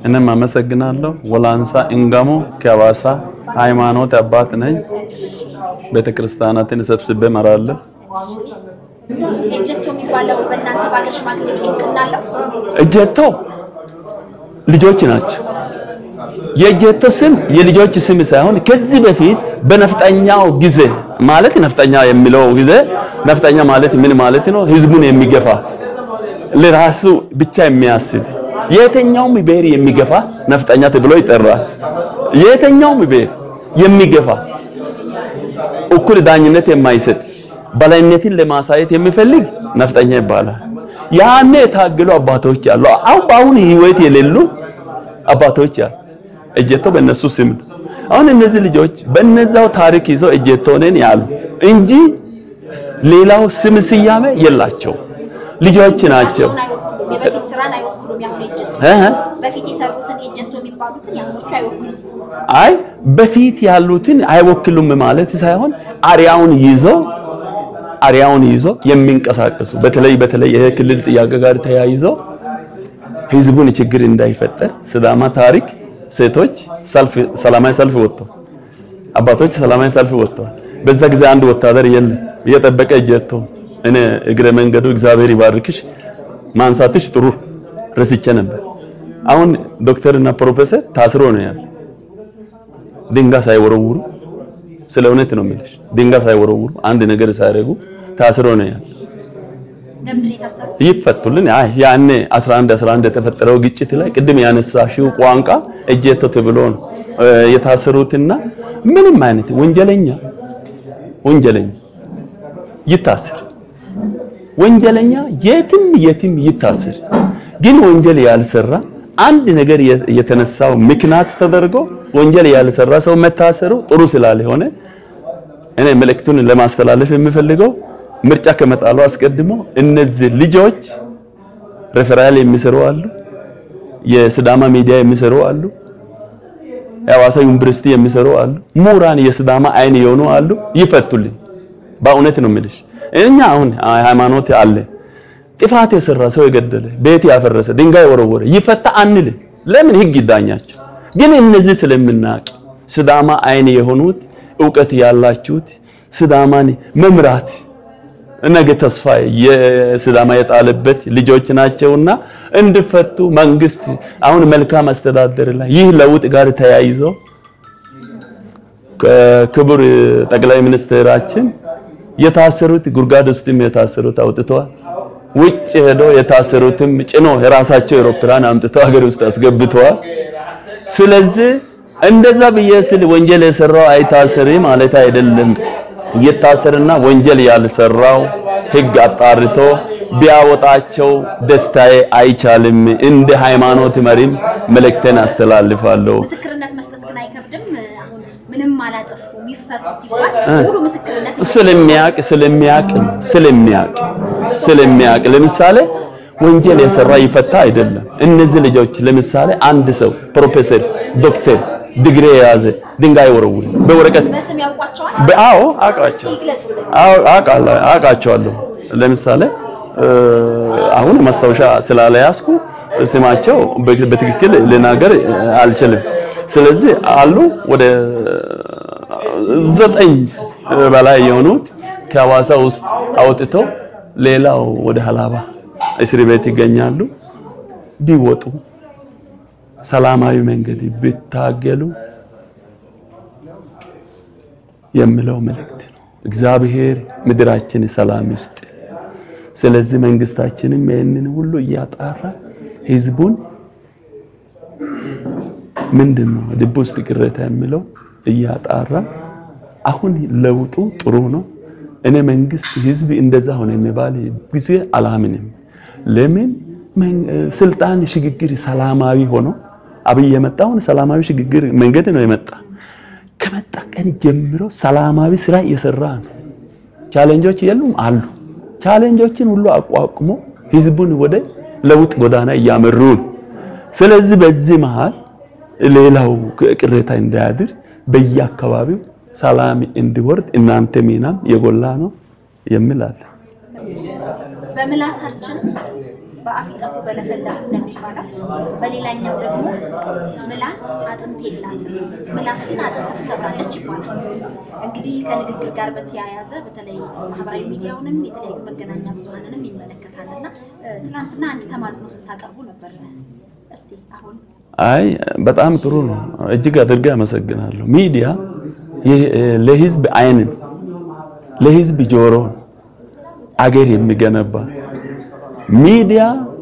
እኔም አመሰግናለሁ። ወላንሳ እንጋሞ ከሐዋሳ ሃይማኖት አባት ነኝ። ቤተክርስቲያናትን ሰብስቤ እመራለሁ። ኤጀቶ የሚባለው በእናንተ በሀገር ሽማግሌዎች እውቅና አለው? እጀቶ ልጆች ናቸው። የእጀቶ ስም የልጆች ስም ሳይሆን ከዚህ በፊት በነፍጠኛው ጊዜ ማለት ነፍጠኛ የሚለው ጊዜ ነፍጠኛ ማለት ምን ማለት ነው? ህዝቡን የሚገፋ ለራሱ ብቻ የሚያስብ የትኛውም ብሔር የሚገፋ ነፍጠኛ ተብሎ ይጠራል። የትኛውም ብሔር የሚገፋ እኩል ዳኝነት የማይሰጥ በላይነትን ለማሳየት የሚፈልግ ነፍጠኛ ይባላል። ያኔ የታገሉ አባቶች አሉ። አሁን በአሁን ህይወት የሌሉ አባቶች አሉ። እጀቶ በእነሱ ስም ነው። አሁን እነዚህ ልጆች በእነዛው ታሪክ ይዘው እጀቶ ነን ያሉ እንጂ ሌላው ስም ስያሜ የላቸው ልጆች ናቸው። አሁን አይወክሉም። የበፊት ስራን አይወክሉም። ያሁኑ ኤጀቶ እ በፊት የሰሩትን ኤጀቶ የሚባሉትን ያሁኖቹ አይወክሉም። አይ በፊት ያሉትን አይወክሉም ማለት ሳይሆን አሪያውን ይዞ አሪያውን ይዞ የሚንቀሳቀሱ በተለይ በተለይ ይሄ ክልል ጥያቄ ጋር ተያይዞ ህዝቡን ችግር እንዳይፈጠር ስዳማ ታሪክ ሴቶች ሰልፍ ሰላማዊ ሰልፍ ወጥተው አባቶች ሰላማዊ ሰልፍ ወጥተዋል። በዛ ጊዜ አንድ ወታደር የለም እየጠበቀ እጀቶ እኔ እግረ መንገዱ እግዚአብሔር ይባርክሽ ማንሳትሽ ጥሩ ረስቼ ነበር። አሁን ዶክተርና ፕሮፌሰር ታስሮ ነው ያለ ድንጋይ ሳይወረውሩ ስለ እውነት ነው የምልሽ። ድንጋይ ሳይወረውሩ አንድ ነገር ሳያደርጉ ታስሮ ነው ያለ። ለምንድን ነው የታሰሩት? ይፈቱልን። አይ ያኔ 11 11 የተፈጠረው ግጭት ላይ ቅድም ያነሳሽው ቋንቋ እጀቶ ተብሎ ነው እ የታሰሩትና ምንም አይነት ወንጀለኛ ወንጀለኛ ይታሰር፣ ወንጀለኛ የትም የትም ይታሰር። ግን ወንጀል ያልሰራ አንድ ነገር የ- የተነሳው ምክንያት ተደርጎ ወንጀል ያልሰራ ሰው መታሰሩ ጥሩ ስላልሆነ እኔ መልእክቱን ለማስተላለፍ የምፈልገው ምርጫ ከመጣሉ አስቀድሞ እነዚህ ልጆች ሬፈራል የሚሰሩ አሉ፣ የስዳማ ሚዲያ የሚሰሩ አሉ፣ የሐዋሳ ዩኒቨርሲቲ የሚሰሩ አሉ፣ ምሁራን የስዳማ አይን የሆኑ አሉ። ይፈቱልኝ። በእውነት ነው የምልሽ። እኛ አሁን ሃይማኖት አለ ጥፋት የሰራ ሰው የገደለ ቤት ያፈረሰ ድንጋይ ወረወረ ይፈታ አንል። ለምን ህግ ይዳኛቸው። ግን እነዚህ ስለምናቅ ስዳማ አይን የሆኑት እውቀት ያላችሁት ስዳማን መምራት ነገ ተስፋ የስዳማ የጣለበት ልጆች ናቸውና እንዲፈቱ መንግስት አሁን መልካም አስተዳደር ላይ ይህ ለውጥ ጋር ተያይዞ ከክቡር ጠቅላይ ሚኒስትራችን የታሰሩት ጉድጓድ ውስጥም የታሰሩት አውጥተዋል። ውጭ ሄዶ የታሰሩትም ጭኖ የራሳቸው አውሮፕላን አምጥተው ሀገር ውስጥ አስገብተዋል። ስለዚህ እንደዛ ብዬ ስል ወንጀል የሰራው አይታሰሪ ማለት አይደለም። ይታሰርና ወንጀል ያልሰራው ህግ አጣርቶ ቢያወጣቸው ደስታዬ አይቻልም። እንደ ሃይማኖት መሪም መልእክቴን አስተላልፋለሁ። ምስክርነት መስጠት ግን አይከብድም። አሁን ምንም አላጠፉም ይፈቱ ሲባል ሙሉ ምስክርነት ስለሚያቅ ስለሚያቅ ስለሚያቅ ስለሚያቅ ለምሳሌ ወንጀል የሰራ ይፈታ አይደለም። እነዚህ ልጆች ለምሳሌ አንድ ሰው ፕሮፌሰር፣ ዶክተር ዲግሪ የያዘ ድንጋይ ወረውር በወረቀት በስም ያውቋቸዋል። በአዎ አውቃቸው ይግለጹልን። አዎ አውቃለሁ አውቃቸዋለሁ። ለምሳሌ እ አሁን ማስታወሻ ስላለያዝኩ ስማቸው በ- በትክክል ልናገር አልችልም። ስለዚህ አሉ ወደ ዘጠኝ በላይ የሆኑት ከሐዋሳ ውስጥ አውጥተው ሌላው ወደ ሀላባ እስር ቤት ይገኛሉ። ቢወጡ ሰላማዊ መንገድ ቢታገሉ የሚለው መልእክት ነው። እግዚአብሔር ምድራችን ሰላም ይስጥ። ስለዚህ መንግስታችንም ይህንን ሁሉ እያጣራ ህዝቡን ምንድን ነው ልብ ውስጥ ቅሬታ የሚለው እያጣራ አሁን ለውጡ ጥሩ ነው። እኔ መንግስት ህዝብ እንደዛ ሆነ የሚባል ጊዜ አላምንም። ለምን መን- ስልጣን ሽግግር ሰላማዊ ሆኖ አብይ የመጣውን ሰላማዊ ሽግግር መንገድ ነው የመጣ ከመጣ ቀን ጀምሮ ሰላማዊ ስራ እየሰራ ነው። ቻሌንጆች የሉም አሉ። ቻሌንጆችን ሁሉ አቋቁሞ ህዝቡን ወደ ለውጥ ጎዳና እያመሩ ነው። ስለዚህ በዚህ መሃል ሌላው ቅሬታ እንዳያድር በየአካባቢው ሰላም እንዲወርድ እናንተ ሚናም የጎላ ነው የሚል አለ። በምላሳችን በአፍ ይጠፉ በለፈለፉ እንደሚባለው፣ በሌላኛው ደግሞ ምላስ አጥንት የላትም ምላስ ግን አጥንት ትሰብራለች ይባላል። እንግዲህ ከንግግር ጋር በተያያዘ በተለይ ማህበራዊ ሚዲያውንም የተለያዩ መገናኛ ብዙኃንንም ይመለከታል እና ትናንትና አንድ ተማጽኖ ስታቀርቡ ነበር። እስቲ አሁን አይ በጣም ጥሩ ነው። እጅግ አድርጌ አመሰግናለሁ። ሚዲያ ለህዝብ አይንን ለህዝብ ጆሮን አገር የሚገነባ ሚዲያ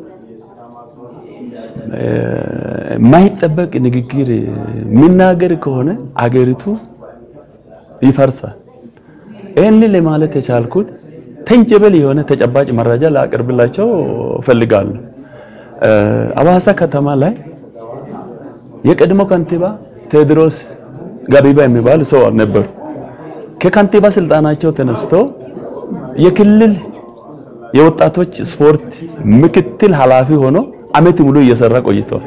የማይጠበቅ ንግግር የሚናገር ከሆነ አገሪቱ ይፈርሳል። ይህን ለማለት የቻልኩት ተንጀበል የሆነ ተጨባጭ መረጃ ላቀርብላቸው እፈልጋለሁ። አዋሳ ከተማ ላይ የቀድሞ ከንቲባ ቴዎድሮስ ጋቢባ የሚባል ሰው ነበሩ። ከከንቲባ ስልጣናቸው ተነስተው የክልል የወጣቶች ስፖርት ምክትል ኃላፊ ሆኖ አመት ሙሉ እየሰራ ቆይተዋል።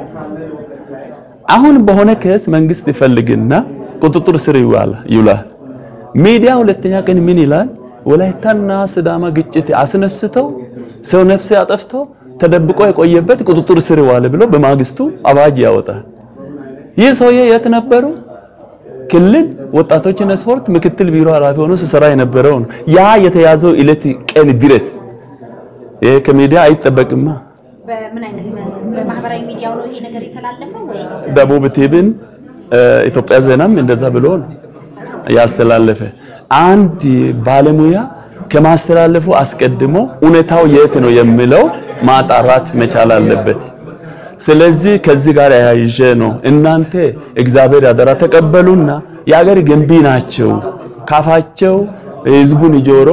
አሁን በሆነ ኬስ መንግስት ይፈልግና ቁጥጥር ስር ይውላል ይውላል። ሚዲያ ሁለተኛ ቀን ምን ይላል? ወላይታና ስዳማ ግጭት አስነስተው ሰው ነፍስ አጠፍተው ተደብቆ የቆየበት ቁጥጥር ስር ዋለ ብሎ በማግስቱ አዋጅ ያወጣል። ይህ ሰውዬ የት ነበሩ? ክልል ወጣቶችና ስፖርት ምክትል ቢሮ ኃላፊ ሆኖ ሲሰራ የነበረው ነው። ያ የተያዘው ዕለት ቀን ድረስ ይሄ ከሚዲያ አይጠበቅማ። በምን አይነት በማህበራዊ ሚዲያው ነው ይሄ ነገር የተላለፈው ወይስ ደቡብ ቲቪን ኢትዮጵያ ዜናም እንደዛ ብሎ ነው ያስተላለፈ። አንድ ባለሙያ ከማስተላለፉ አስቀድሞ እውነታው የት ነው የሚለው ማጣራት መቻል አለበት። ስለዚህ ከዚህ ጋር ያያይዤ ነው እናንተ እግዚአብሔር ያደራ ተቀበሉና የአገር ገንቢ ናቸው ካፋቸው ህዝቡን ጆሮ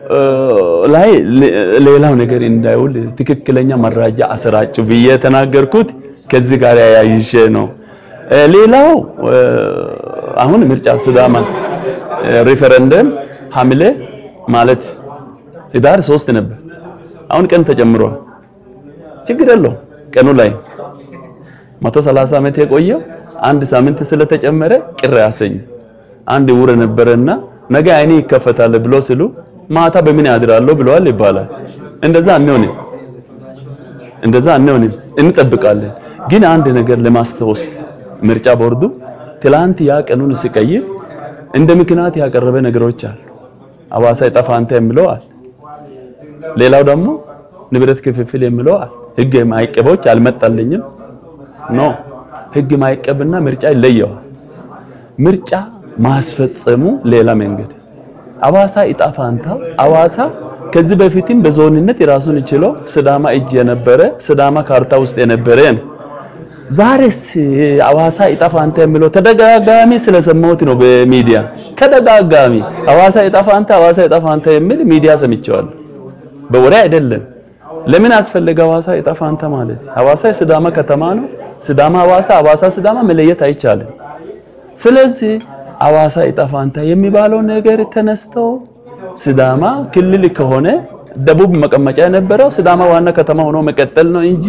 ላይ ሌላው ነገር እንዳይውል ትክክለኛ መረጃ አሰራጩ ብዬ የተናገርኩት ከዚህ ጋር ያያይዤ ነው። ሌላው አሁን ምርጫ ሲዳማ ሪፈረንደም ሐምሌ ማለት ህዳር ሶስት ነበር። አሁን ቀን ተጨምሯል። ችግር የለውም ቀኑ ላይ 130 ዓመት የቆየው አንድ ሳምንት ስለተጨመረ ቅር ያሰኝ አንድ ውር ነበረና ነገ አይኔ ይከፈታል ብሎ ሲሉ ማታ በምን ያድራለሁ ብለዋል ይባላል። እንደዛ አንሆንም፣ እንደዛ አንሆንም፣ እንጠብቃለን። ግን አንድ ነገር ለማስታወስ ምርጫ ቦርዱ ትላንት ያ ቀኑን ሲቀይር እንደ ምክንያት ያቀረበ ነገሮች አሉ። አዋሳ ይጠፋንተ የሚለው አለ። ሌላው ደግሞ ንብረት ክፍፍል የሚለው አለ። ህግ ማይቀቦች አልመጣልኝም ኖ ህግ ማይቀብና ምርጫ ይለየዋል። ምርጫ ማስፈጸሙ ሌላ መንገድ አዋሳ ኢጣፋንታ አዋሳ ከዚህ በፊትም በዞንነት የራሱን ችሎ ስዳማ እጅ የነበረ ስዳማ ካርታ ውስጥ የነበረ ነው። ዛሬስ አዋሳ ኢጣፋንታ የሚለው ተደጋጋሚ ስለሰማሁት ነው በሚዲያ ተደጋጋሚ አዋሳ ኢጣፋንታ አዋሳ ኢጣፋንታ የሚል ሚዲያ ሰምቼዋለሁ። በወሬ አይደለም። ለምን አስፈለገ ሐዋሳ የጠፋንተ ማለት? ሐዋሳ የስዳማ ከተማ ነው። ስዳማ ሐዋሳ፣ ሐዋሳ ስዳማ መለየት አይቻልም። ስለዚህ ሐዋሳ የጠፋንተ የሚባለው ነገር ተነስተው ስዳማ ክልል ከሆነ ደቡብ መቀመጫ የነበረው ስዳማ ዋና ከተማ ሆኖ መቀጠል ነው እንጂ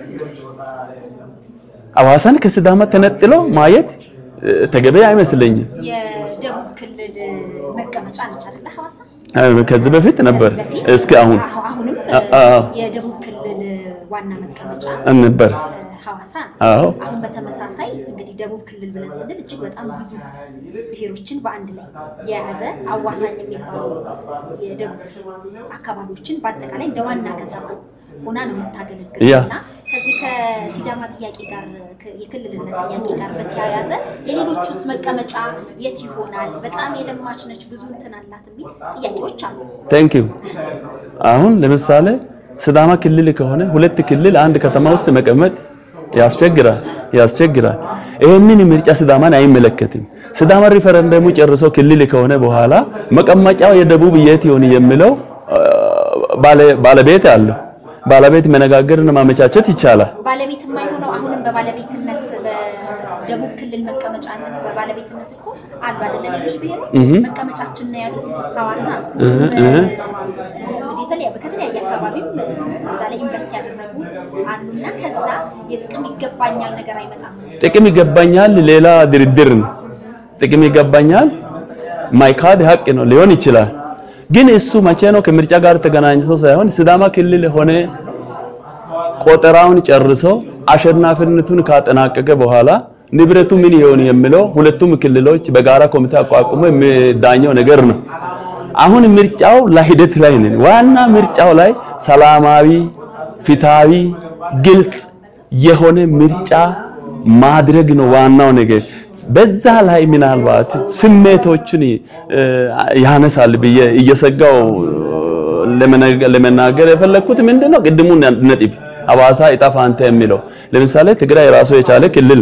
ሐዋሳን ከስዳማ ተነጥሎ ማየት ተገቢ አይመስለኝም። የደቡብ ክልል መቀመጫ ነች አይደለ ሐዋሳ? ከዚህ በፊት ነበር እስኪ አሁን አሁንም የደቡብ ክልል ዋና መቀመጫ ነበር ሐዋሳ ነው። አዎ አሁን በተመሳሳይ እንግዲህ ደቡብ ክልል ብለን ስንል እጅግ በጣም ብዙ ብሔሮችን በአንድ ላይ የያዘ አዋሳኝ የሚባሉ የደቡብ አካባቢዎችን በአጠቃላይ እንደ ዋና ከተማ ሆና ነው የምታገለግለው ያ። እና ከዚህ ከሲዳማ ጥያቄ ጋር ከ- የክልልነት ጥያቄ ጋር በተያያዘ የሌሎቹስ መቀመጫ የት ይሆናል? በጣም የለማች ነች፣ ብዙ እንትን አላት የሚል ጥያቄዎች አሉ። ቴንክ ዩ አሁን ለምሳሌ ስዳማ ክልል ከሆነ ሁለት ክልል አንድ ከተማ ውስጥ መቀመጥ ያስቸግራል ያስቸግራል። ይህንን ምርጫ ስዳማን አይመለከትም። ስዳማ ሪፈረንደሙ ጨርሶ ክልል ከሆነ በኋላ መቀመጫው የደቡብ የት ይሆን የሚለው አ፣ ባለ- ባለቤት አለው። ባለቤት መነጋገርና ማመቻቸት ይቻላል። ባለቤት የማይሆነው አሁንም በባለቤትነት በደቡብ ክልል መቀመጫነት በባለቤትነት እኮ አሉ አይደለ? ሌሎች ብሔሮች እህ። መቀመጫችን ነው ያሉት ሐዋሳ ነው። እህ፣ በ- እህ። እንግዲህ የተለያ- ከተለያየ አካባቢም እዛ ላይ ኢንቨስት ያደረጉ አሉና ከዛ የጥቅም ይገባኛል ነገር አይመጣም። ጥቅም ይገባኛል ሌላ ድርድር ነው። ጥቅም ይገባኛል ማይካድ ሀቅ ነው ሊሆን ይችላል። ግን እሱ መቼ ነው ከምርጫ ጋር ተገናኝቶ ሳይሆን ስዳማ ክልል ሆነ ቆጠራውን ጨርሶ አሸናፊነቱን ካጠናቀቀ በኋላ ንብረቱ ምን ይሆን የሚለው ሁለቱም ክልሎች በጋራ ኮሚቴ አቋቁሞ የሚዳኘው ነገር ነው። አሁን ምርጫው ለሂደት ላይ ነን። ዋና ምርጫው ላይ ሰላማዊ፣ ፊታዊ፣ ግልጽ የሆነ ምርጫ ማድረግ ነው ዋናው ነገር። በዛ ላይ ምናልባት ስሜቶችን ያነሳል ብዬ እየሰጋው ለመናገር የፈለኩት ምንድነው ቅድሙ ነጥብ ሐዋሳ ዕጣ ፈንታ የሚለው ለምሳሌ ትግራይ ራሱ የቻለ ክልል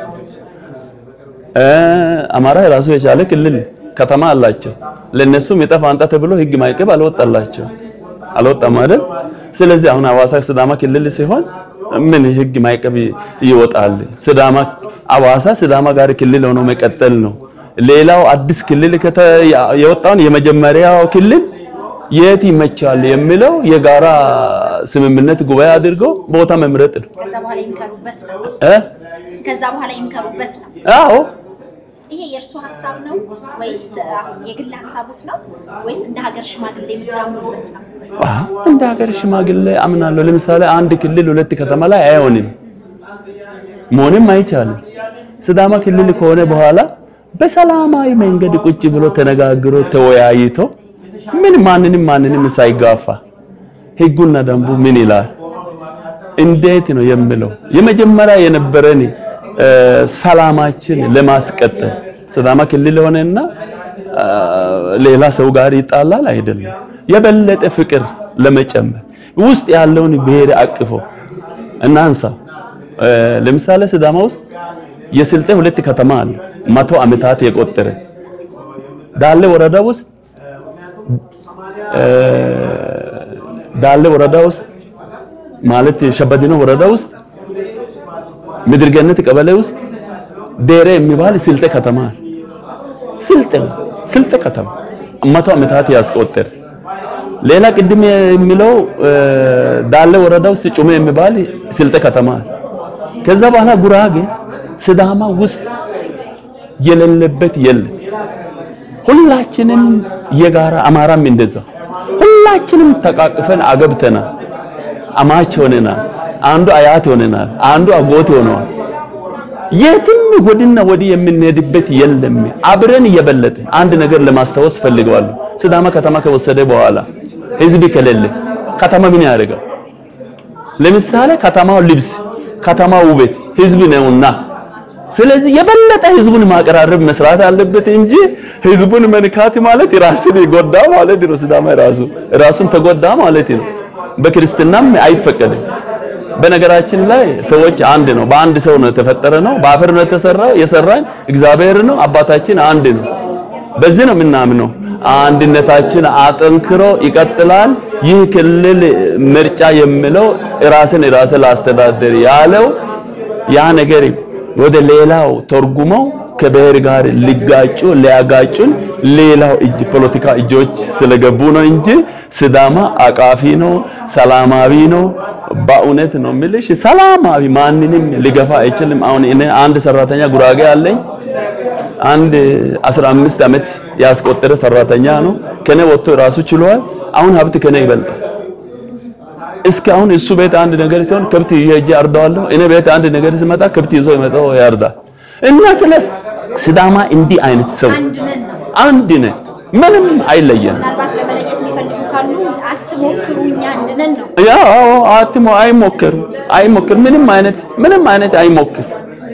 አማራ የራሱ የቻለ ክልል ከተማ አላቸው። ለነሱም ዕጣ ፈንታ ተብሎ ህግ ማይቀብ አልወጣላቸው አልወጣም አይደል? ስለዚህ አሁን ሐዋሳ ሲዳማ ክልል ሲሆን ምን ህግ ማይቀብ ይወጣል? ሲዳማ ሐዋሳ ሲዳማ ጋር ክልል ሆኖ መቀጠል ነው። ሌላው አዲስ ክልል የወጣውን የመጀመሪያው ክልል የት ይመቻል የሚለው የጋራ ስምምነት ጉባኤ አድርጎ ቦታ መምረጥ ነው። ከዛ በኋላ ይምከሩበት ነው። እ ከዛ በኋላ ይምከሩበት ነው። አዎ ይሄ የእርሱ ሀሳብ ነው ወይስ አሁን የግል ሀሳቡት ነው ወይስ እንደ ሀገር ሽማግሌ የምታምኑበት ነው? አዎ፣ እንደ ሀገር ሽማግሌ አምናለሁ። ለምሳሌ አንድ ክልል ሁለት ከተማ ላይ አይሆንም፣ መሆንም አይቻልም። ሲዳማ ክልል ከሆነ በኋላ በሰላማዊ መንገድ ቁጭ ብሎ ተነጋግሮ ተወያይቶ ምን ማንንም ማንንም ሳይጋፋ ህጉና ደንቡ ምን ይላል እንዴት ነው የምለው የመጀመሪያ የነበረን ሰላማችን ለማስቀጠል ሲዳማ ክልል ሆነና ሌላ ሰው ጋር ይጣላል አይደለም። የበለጠ ፍቅር ለመጨመር ውስጥ ያለውን ብሔር አቅፎ እናንሳ። ለምሳሌ ሲዳማ ውስጥ የስልጤ ሁለት ከተማ አለ፣ መቶ ዓመታት የቆጠረ ዳሌ ወረዳ ውስጥ ዳሌ ወረዳ ውስጥ ማለት ሸበዲኖ ወረዳ ውስጥ ምድር ገነት ቀበሌ ውስጥ ዴሬ የሚባል ስልጤ ከተማ አለ። ስልጤ ስልጤ ከተማ መቶ ዓመታት ያስቆጠረ ሌላ ቅድም የሚለው ዳሌ ወረዳ ውስጥ ጩሜ የሚባል ስልጤ ከተማ አለ። ከዛ በኋላ ጉራጌ ሲዳማ ውስጥ የሌለበት የለም። ሁላችንም የጋራ አማራም እንደዛ ሁላችንም ተቃቅፈን አገብተናል። አማች ሆነናል። አንዱ አያት ሆነናል። አንዱ አጎት ሆነዋል። የትም ወድና ወዲህ የምንሄድበት የለም። አብረን እየበለጠ አንድ ነገር ለማስታወስ ፈልገዋለሁ። ሲዳማ ከተማ ከወሰደ በኋላ ህዝብ ከሌለ ከተማ ምን ያደርጋል? ለምሳሌ ከተማው ልብስ፣ ከተማው ውበት ህዝብ ነውና ስለዚህ የበለጠ ህዝቡን ማቀራረብ መስራት አለበት እንጂ ህዝቡን መንካት ማለት ራስን ይጎዳ ማለት ነው። ሲዳማ ራሱ ራሱን ተጎዳ ማለት ነው። በክርስትናም አይፈቀድም። በነገራችን ላይ ሰዎች አንድ ነው። በአንድ ሰው ነው የተፈጠረ ነው። በአፈር ነው የተሰራው። የሰራን እግዚአብሔር ነው። አባታችን አንድ ነው። በዚህ ነው የምናምነው። አንድነታችን አጠንክሮ ይቀጥላል። ይህ ክልል ምርጫ የሚለው ራስን ራስ ላስተዳደር ያለው ያ ነገር ወደ ሌላው ተርጉመው ከብሔር ጋር ሊጋጩ ሊያጋጩን ሌላው እጅ ፖለቲካ እጆች ስለገቡ ነው እንጂ ሲዳማ አቃፊ ነው፣ ሰላማዊ ነው። በእውነት ነው የምልሽ፣ ሰላማዊ ማንንም ሊገፋ አይችልም። አሁን እኔ አንድ ሰራተኛ ጉራጌ አለኝ። አንድ 15 ዓመት ያስቆጠረ ሰራተኛ ነው። ከኔ ወጥቶ ራሱ ችሏል። አሁን ሀብት ከኔ ይበልጣል። እስካሁን እሱ ቤት አንድ ነገር ሲሆን ከብት ይዤ ሄጄ አርዳዋለሁ። እኔ ቤት አንድ ነገር ሲመጣ ከብት ይዞ ይመጣው ያርዳል። እና ስለ ሲዳማ እንዲህ አይነት ሰው አንድ ነን ነው። አንድ ነን፣ ምንም አይለየንም። ምናልባት ለመለየት የሚፈልጉ ካሉ አትሞክሩ፣ እኛ አንድ ነን ነው። ያው አትሞ አይሞክር አይሞክር ምንም አይነት ምንም አይነት አይሞክር።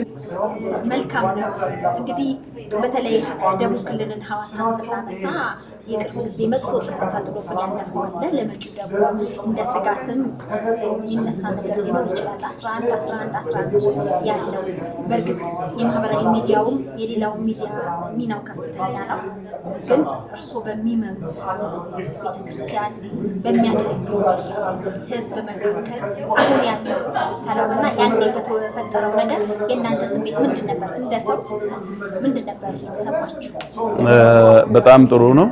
መልካም ነው። እንግዲህ በተለይ ደቡብ ክልልን ሐዋሳን ስናነሳ የቅርብ ጊዜ መጥፎ ትዝታ ጥሎብን ያለፈው አለ። ለመጪው ደግሞ እንደ ስጋትም የሚነሳ ነገር ሊኖር ይችላል። 11 11 11 ያለው በእርግጥ የማህበራዊ ሚዲያውም የሌላው ሚዲያ ሚናው ከፍተኛ ነው። ግን እርስዎ በሚመሩት ቤተክርስቲያን በሚያገለግሉት ህዝብ መካከል አሁን ያለው ሰላምና ያኔ በተፈጠረው ነገር የእናንተ ስሜት ምንድን ነበር? እንደ ሰው ምንድን ነበር የተሰማችሁ? በጣም ጥሩ ነው።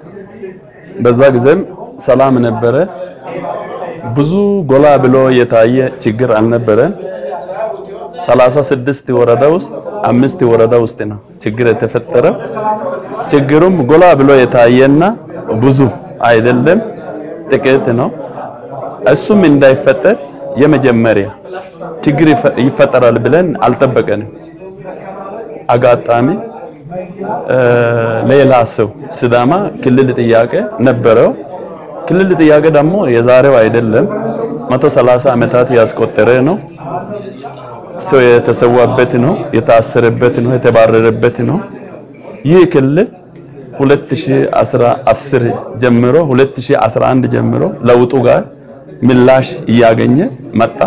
በዛ ጊዜም ሰላም ነበረ። ብዙ ጎላ ብሎ የታየ ችግር አልነበረም። ሰላሳ ስድስት ወረዳ ውስጥ አምስት ወረዳ ውስጥ ነው ችግር የተፈጠረው። ችግሩም ጎላ ብሎ የታየና ብዙ አይደለም ጥቂት ነው። እሱም እንዳይፈጠር የመጀመሪያ ችግር ይፈጠራል ብለን አልጠበቀንም። አጋጣሚ ሌላ ሰው ሲዳማ ክልል ጥያቄ ነበረው። ክልል ጥያቄ ደግሞ የዛሬው አይደለም፣ 130 ዓመታት ያስቆጠረ ነው። ሰው የተሰዋበት ነው፣ የታሰረበት ነው፣ የተባረረበት ነው። ይህ ክልል 2010 ጀምሮ 2011 ጀምሮ ለውጡ ጋር ምላሽ እያገኘ መጣ።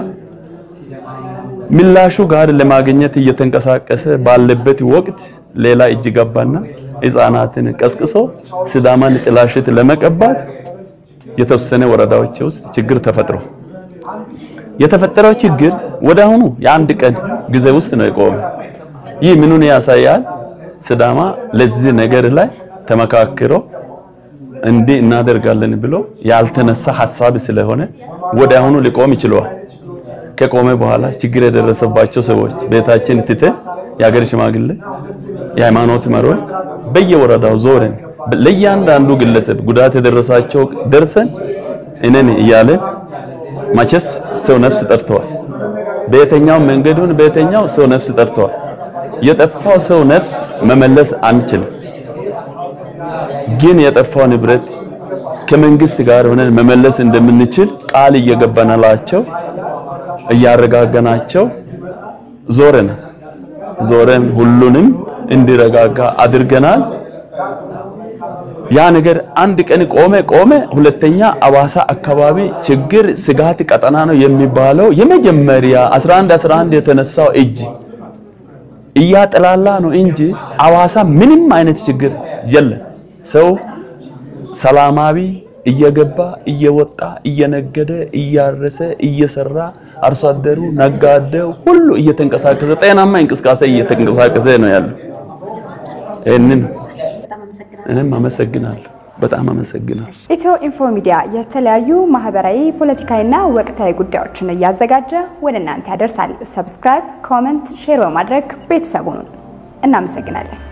ምላሹ ጋር ለማግኘት እየተንቀሳቀሰ ባለበት ወቅት ሌላ እጅ ገባና ሕፃናትን ቀስቅሶ ሲዳማን ጥላሽት ለመቀባት የተወሰነ ወረዳዎች ውስጥ ችግር ተፈጥሮ የተፈጠረው ችግር ወደ አሁኑ የአንድ ቀን ጊዜ ውስጥ ነው የቆመ። ይህ ምኑን ያሳያል? ሲዳማ ለዚህ ነገር ላይ ተመካክሮ እንዲህ እናደርጋለን ብሎ ያልተነሳ ሐሳብ ስለሆነ ወደ አሁኑ ሊቆም ይችላል። ከቆመ በኋላ ችግር የደረሰባቸው ሰዎች ቤታችን ትተን የሀገር ሽማግሌ፣ የሃይማኖት መሪዎች በየወረዳው ዞረን ለእያንዳንዱ ግለሰብ ጉዳት የደረሳቸው ደርሰን እነን እያለ መቼስ ሰው ነፍስ ጠፍተዋል። በየትኛው መንገዱን በየትኛው ሰው ነፍስ ጠፍተዋል። የጠፋው ሰው ነፍስ መመለስ አንችልም፣ ግን የጠፋው ንብረት ከመንግስት ጋር ሆነን መመለስ እንደምንችል ቃል እየገባናላቸው እያረጋገናቸው ዞረን ዞረን ሁሉንም እንዲረጋጋ አድርገናል። ያ ነገር አንድ ቀን ቆመ ቆመ። ሁለተኛ አዋሳ አካባቢ ችግር ስጋት ቀጠና ነው የሚባለው የመጀመሪያ 11 11 የተነሳው እጅ እያጠላላ ነው እንጂ አዋሳ ምንም አይነት ችግር የለም። ሰው ሰላማዊ እየገባ እየወጣ እየነገደ እያረሰ እየሰራ አርሶ አደሩ ነጋዴው ሁሉ እየተንቀሳቀሰ ጤናማ እንቅስቃሴ እየተንቀሳቀሰ ነው ያለው። ይህንን እኔም አመሰግናለሁ። በጣም አመሰግናለሁ። ኢትዮ ኢንፎ ሚዲያ የተለያዩ ማህበራዊ፣ ፖለቲካዊና ወቅታዊ ጉዳዮችን እያዘጋጀ ወደ እናንተ ያደርሳል። ሰብስክራይብ፣ ኮመንት፣ ሼር በማድረግ ቤተሰቡን እናመሰግናለን።